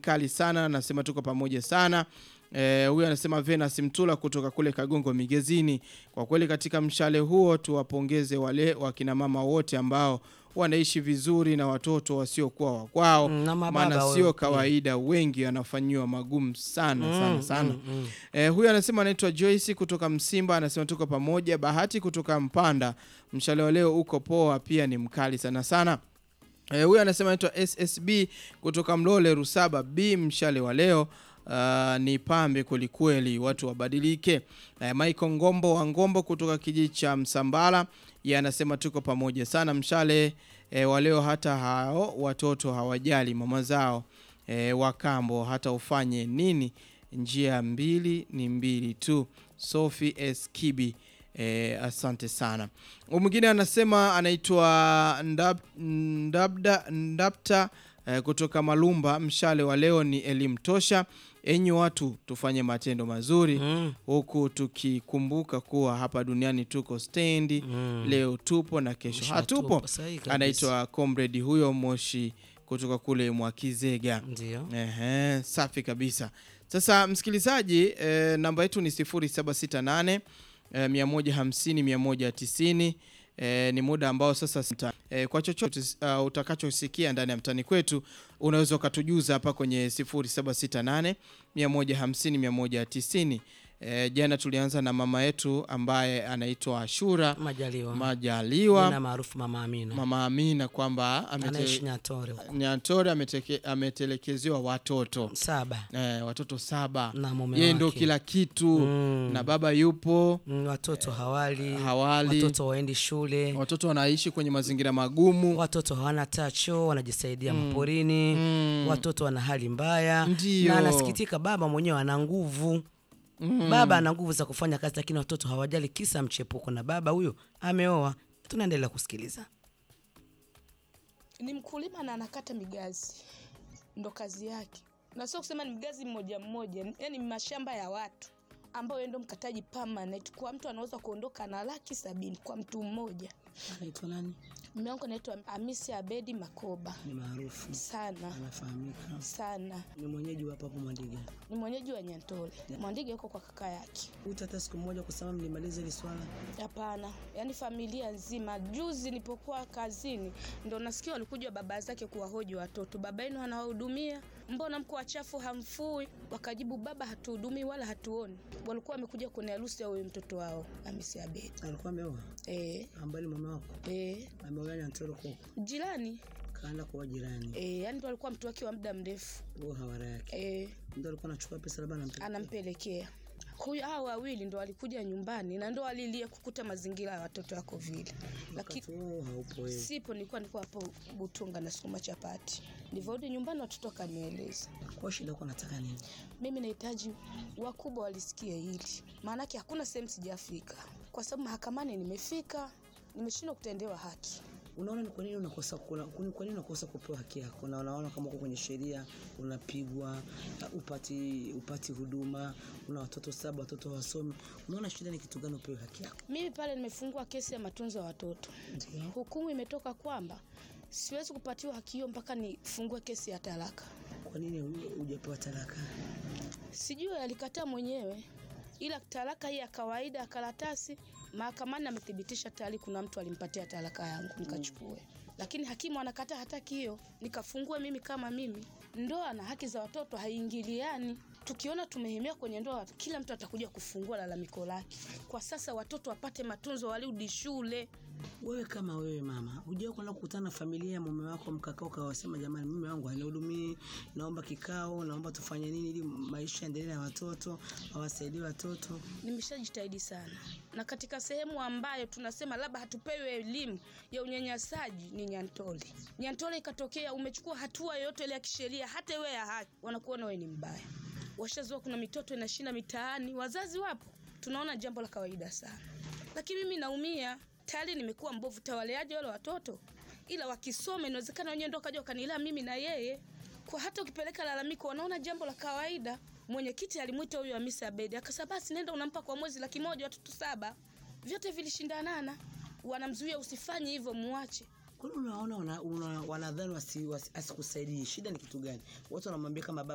kali sana, anasema tuko pamoja sana. Eh, huyu anasema Venus Mtula kutoka kule Kagongo Migezini. Kwa kweli katika mshale huo tuwapongeze wale wakina mama wote ambao wanaishi vizuri na watoto wasiokuwa wa kwao, Mm, na mababa maana wao sio pia. kawaida, wengi wanafanyiwa magumu sana sana Mm, sana. mm, mm. Eh, huyu anasema anaitwa Joyce kutoka Msimba, anasema tuko pamoja. Bahati kutoka Mpanda, mshale wa leo uko poa, pia ni mkali sana sana. Eh, huyu anasema anaitwa SSB kutoka Mlole Rusaba B, mshale wa leo Uh, ni pambe kwelikweli, watu wabadilike. Eh, Michael Ngombo wa Ngombo kutoka kijiji cha Msambala, yeye anasema tuko pamoja sana. Mshale eh, wa leo hata hao watoto hawajali mama zao eh, wakambo hata ufanye nini, njia mbili ni mbili tu. Sophie S Kibi eh, asante sana. Huyu Mwingine anasema anaitwa Ndab, Ndabda, Ndapta eh, kutoka Malumba, mshale wa leo ni elimu tosha. Enyi watu tufanye matendo mazuri Mm, huku tukikumbuka kuwa hapa duniani tuko stendi mm. leo tupo na kesho Mwisho hatupo. hatupo, sahihi kabisa. Anaitwa comrade huyo Moshi kutoka kule Mwakizega. Ndio. Ehe, safi kabisa. Sasa msikilizaji, eh, namba yetu ni 0768 eh, 150 190. Eh, ni muda ambao sasa sita, eh, kwa chochote uh, utakachosikia ndani ya mtani kwetu unaweza ukatujuza hapa kwenye 0768 150 190. Eh, jana tulianza na mama yetu ambaye anaitwa Ashura Majaliwa. Majaliwa, Jina maarufu Mama Amina. mama Amina kwamba amete- Anaishi Nyatore huko. Nyantore ameteke- ametelekezewa watoto Saba eh, watoto saba. na mume Yeye ndo wake. kila kitu Mm. na baba yupo, Mm, watoto hawali, hawali watoto waendi shule, watoto wanaishi kwenye mazingira magumu. watoto hawana tacho, wanajisaidia maporini, Mm. watoto wana hali mbaya, Ndio. na anasikitika, baba mwenyewe ana nguvu baba ana nguvu za kufanya kazi, lakini watoto hawajali, kisa mchepuko, na baba huyo ameoa. Tunaendelea kusikiliza. ni mkulima na anakata migazi, ndo kazi yake, na sio kusema ni mgazi mmoja mmoja, yani mashamba ya watu ambao yeye ndo mkataji permanent. Kwa mtu anaweza kuondoka na laki sabini kwa mtu mmoja. Anaitwa nani? Mume wangu anaitwa Hamisi Abedi Makoba, Ni maarufu, sana anafahamika, sana, ni mwenyeji wa hapa hapo Mwandiga. ni mwenyeji wa Nyantole. Mwandige yuko kwa kaka yake. Uta hata siku moja kusema mlimaliza hili swala. Hapana, yaani familia nzima. Juzi nilipokuwa kazini, ndo nasikia walikuja baba zake kuwahoji watoto, baba yenu anawahudumia, mbona mko wachafu, hamfui? Wakajibu, baba hatuhudumii wala hatuoni. Walikuwa wamekuja kwenye harusi ya huyo mtoto wao Hamisi Abedi. Alikuwa ameoa Eh, ambali mume wako eh, ameoa Nyantore huko, jirani kaenda kwa jirani, eh, yaani ndo alikuwa mtu wake wa muda mrefu huo hawara yake eh, ndio alikuwa anachukua pesa labda anampa anampelekea huyu. Hao wawili ndo walikuja nyumbani na ndo walilia kukuta mazingira ya watoto wako vile, lakini wakati huo haupo wewe. sipo nilikuwa nilikuwa hapo Butunga na sukuma chapati. Nilivyorudi nyumbani watoto kanieleza. Kwa shida yako nataka nini? Mimi nahitaji wakubwa walisikie hili, maanake hakuna sehemu sijafika, kwa sababu mahakamani nimefika, nimeshindwa kutendewa haki. Unaona ni kwa nini unakosa kuna, kuna- kwa nini unakosa kupewa haki yako? Na unaona kama uko kwenye sheria unapigwa, uh, upati upati huduma, una watoto saba, watoto wasomi. Unaona shida ni kitu gani upewe haki yako? Mimi pale nimefungua kesi ya matunzo ya watoto, Ndio. hukumu imetoka kwamba siwezi kupatiwa haki hiyo mpaka nifungue kesi ya talaka. Kwa nini hu- hujapewa talaka? Sijui alikataa mwenyewe, ila talaka hii ya kawaida ya karatasi, mahakamani amethibitisha tayari kuna mtu alimpatia talaka yangu nikachukue, lakini hakimu anakataa hataki hiyo, nikafungue mimi kama mimi. Ndoa na haki za watoto haiingiliani. Tukiona tumehemea kwenye ndoa, kila mtu atakuja kufungua lalamiko lake. Kwa sasa watoto wapate matunzo, warudi shule. Wewe kama wewe mama, hujawahi kwenda kukutana na familia ya mume wako mkakao ukawasema, jamani, mume wangu hanihudumii, naomba kikao, naomba tufanye nini ili maisha yaendelee na watoto, awasaidie watoto. Nimeshajitahidi sana, na katika sehemu ambayo tunasema labda hatupewi elimu ya unyanyasaji ni Nyantole. Nyantole ikatokea umechukua hatua yoyote ile ya kisheria, hata iwe ya haki, wanakuona wewe ni mbaya. Washazoa, kuna mitoto inashinda mitaani, wazazi wapo, tunaona jambo la kawaida sana, lakini mimi naumia tayari, nimekuwa mbovu. Tawaleaje wale watoto? Ila wakisoma, inawezekana wenyewe ndo kaja wakanilea mimi na yeye kwa hata ukipeleka lalamiko wanaona jambo la kawaida. Mwenyekiti alimwita huyu Hamisi Abedi akasema, basi nenda unampa kwa mwezi laki moja watoto saba. Vyote vilishindanana, wanamzuia usifanye hivyo, muache. Kwani unaona wana- una- wanadhani wasi- wasi- asikusaidii, shida ni kitu gani? Watu wanamwambia kama baba